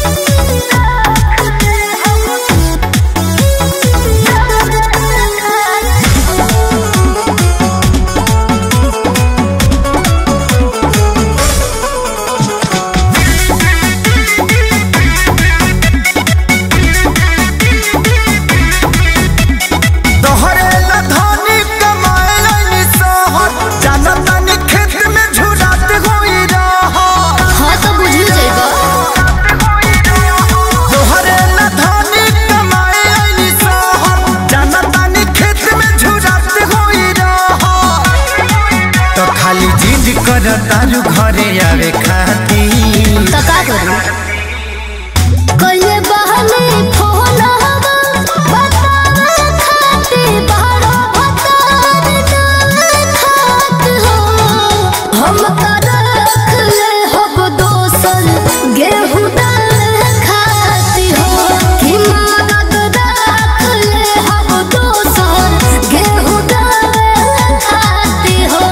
तोहरे ला धनी कमाए आइनी सहर जाना तानी खेत में झुरात होई रहर हाँ तो बुझू जाएगा तोहरे ला धनी कमाए आइनी सहर जाना तानी खेत में झुरात होई रहर तो खाली जिद कर तारू घरे आवे खाती तो का करूं कइले बहने फोन हवा बतावे खाते बारो भतार डाल खात हो हम का रख ले हब दोसन गेहूं डाल खाती हो कि मदद रख ले हब दोसन गेहूं डाल खाती हो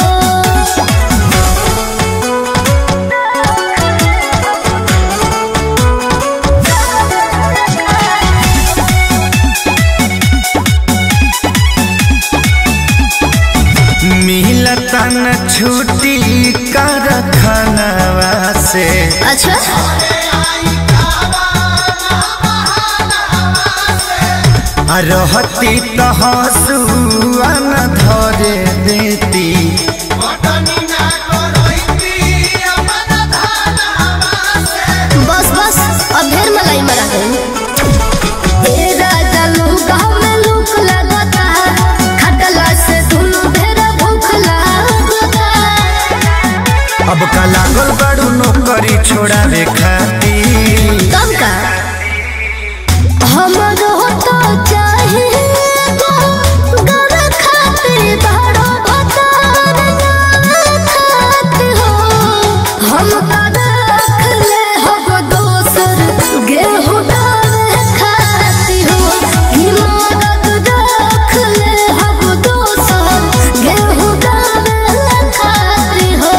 मिलता न छुट्टी कर खनवा से अच्छा आ रहती तो हसुआ न धरे देती बस बस अब ढेर मलाई मरा गई ए राजा लोग में लूक लगता खटला से दुनु ढेर भूख लगता अब का लागल बड़ू नौकरी छोड़ावे खाती कब का हमरो तो चाहे गर खाते बड़ो भतार नाम खात हो हम का रख ले हब दोसर गेहूं डाल खाती हो कि मदद रख ले हब दोसर गेहूं डाल खाती हो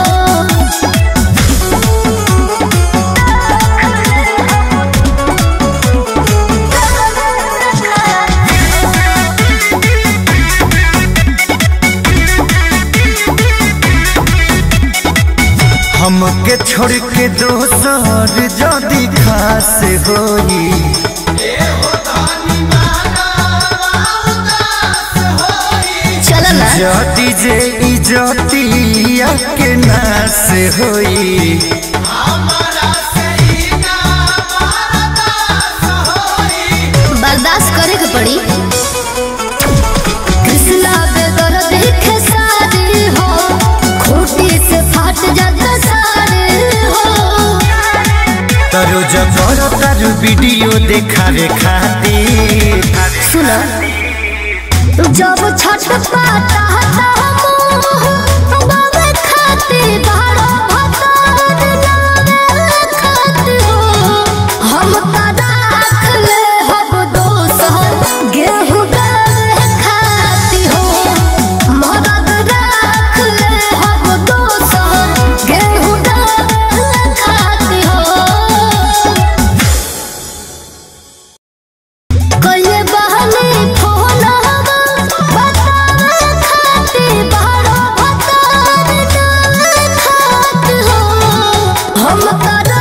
हमके छोड़ के दोसर जदी खास होई चल ना जदी जे इजतिया के नास होई बर्दाश्त करे के पड़ी कृष्णा बेदर देखे सारे हो खूटी से फाट जाता सारे हो तरो जबर तारू वीडियो देखावे खातिर सुनो जब छठ पाता बाबे खाते बारो भतार नामे खाते हो हम का राख ले हब दोसर गेहूं डाल खाती हो मदद राख ले हब दोसर गेहूं डाल खाती हो कइले बहने फोन हवा बतावे खाते बारो भतार डाल खात हो हम का